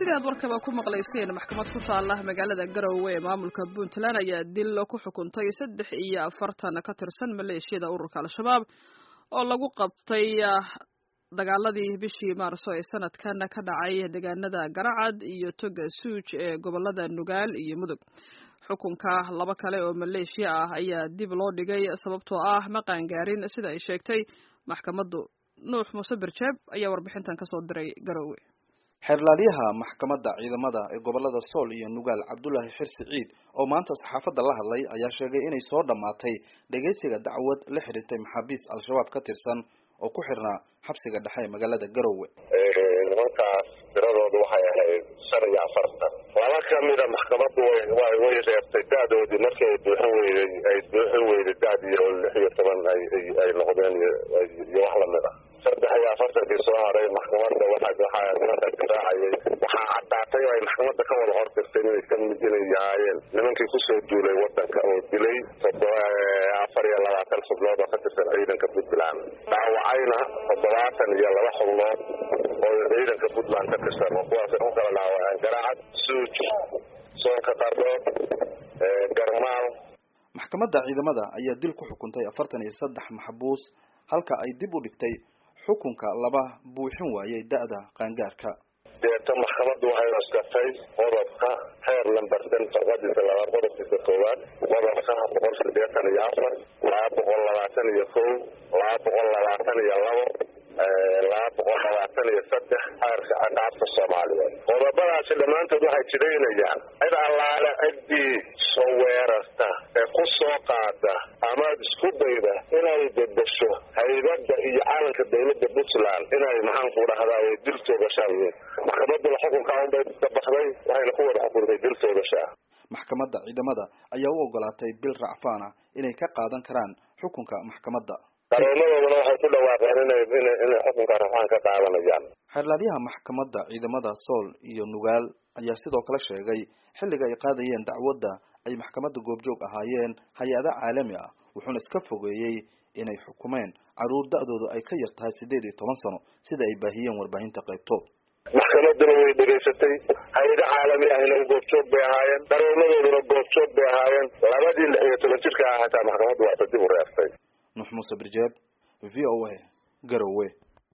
sidaad warkaba ku maqlayseen maxkamad ku taala magaalada garowe ee maamulka puntland ayaa dil ku xukuntay saddex iyo afartan ka tirsan maleeshiyada ururka al-shabaab oo lagu qabtay dagaaladii bishii maarso ee sanadkan ka dhacay deegaanada garacad iyo toga suuj ee gobolada nugaal iyo mudug xukunka laba kale oo maleeshiya ah ayaa dib loo dhigay sababtoo ah ma qaangaarin sida ay sheegtay maxkamaddu nuux muuse birjeeb ayaa warbixintan kasoo diray garowe xeerlaaliyaha maxkamadda ciidamada ee gobolada sool iyo nugaal cabdulaahi xirsi ciid oo maanta saxaafadda la hadlay ayaa sheegay inay soo dhammaatay dhegaysiga dacwad la xiriirtay maxaabiis al-shabaab ka tirsan oo ku xirnaa xabsiga dhexe ee magaalada garowe nimankaas tiradoodu waxay ahayd shan iyo afartan laba kamida maxkamaddu way way reebtay da-doodii markii ay buuxin weyday ay buuxin weyday da-dii oo lix iyo toban ay ay noqdeen iyo wax lamid ah saddex iyo afartankii soo haray maxkamadda waxa waxaa nimanka garaacayay waxaa caddaatay oo ay maxkamadda ka wada hortirtay inay ka mid inay yahaayeen nimankii kusoo duulay wadanka oo dilay toddoba afar iyo labaatan xubnood oo ka tirsan ciidanka puntland dhaawacayna toddobaatan iyo laba xubnood oo ciidanka puntland ka tirsan oo kuwaasay ku kala dhaawaceen garaacad suuj soonka qardhood garmaal maxkamadda ciidamada ayaa dil ku xukuntay afartan iyo saddex maxbuus halka ay dib u dhigtay xukunka laba buuxin waayay da-da qaangaarka deeta maxkamaddu waxay cuskatay qodobka heer lambersan farqadiisa labaad qodobkiisa koowaad qodobka boqol sideetan iyo afar laba boqol labaatan iyo kow laba boqol labaatan iyo labo laba boqol labaatan iyo saddex xeerka ciqaabta soomaaliyeed qodobadaasi dhammaantood waxay jidaynayaan cid allaale ciddii soo weerarta ee ku soo qaada amaad isku dayda inay bedesho haybadda iyo calanka dawladda puntland inay maxaanku dhahdaay dil toogashaa yihiin maxkamadduna xukunkaa unbay ka baxday waxayna ku wada xukuntay dil toogashaa maxkamadda ciidamada ayaa u ogolaatay bil racfaan ah inay ka qaadan karaan xukunka maxkamadda qareenadooduna waxay ku dhawaaqeen inay inay inay xukunka rafaan ka qaadanayaan xeerlaaliyaha maxkamadda ciidamada sool iyo nugaal ayaa sidoo kale sheegay xilliga ay qaadayeen dacwadda ay maxkamadda goobjoog ahaayeen hay-ada caalami ah wuxuuna iska fogeeyey inay xukumeen caruur da-doodu ay ka yar tahay siddeed iyo toban sano sida ay baahiyeen warbaahinta qaybtood maxkamadduna way dhegaysatay hay-ado caalami ahna goobjoog bay ahaayeen qareenadooduna goobjoog bay ahaayeen labadii lix iyo toban jirka ah hataa maxkamaddu waata dib u reeftay nuux muuse birjeeb v o a garowe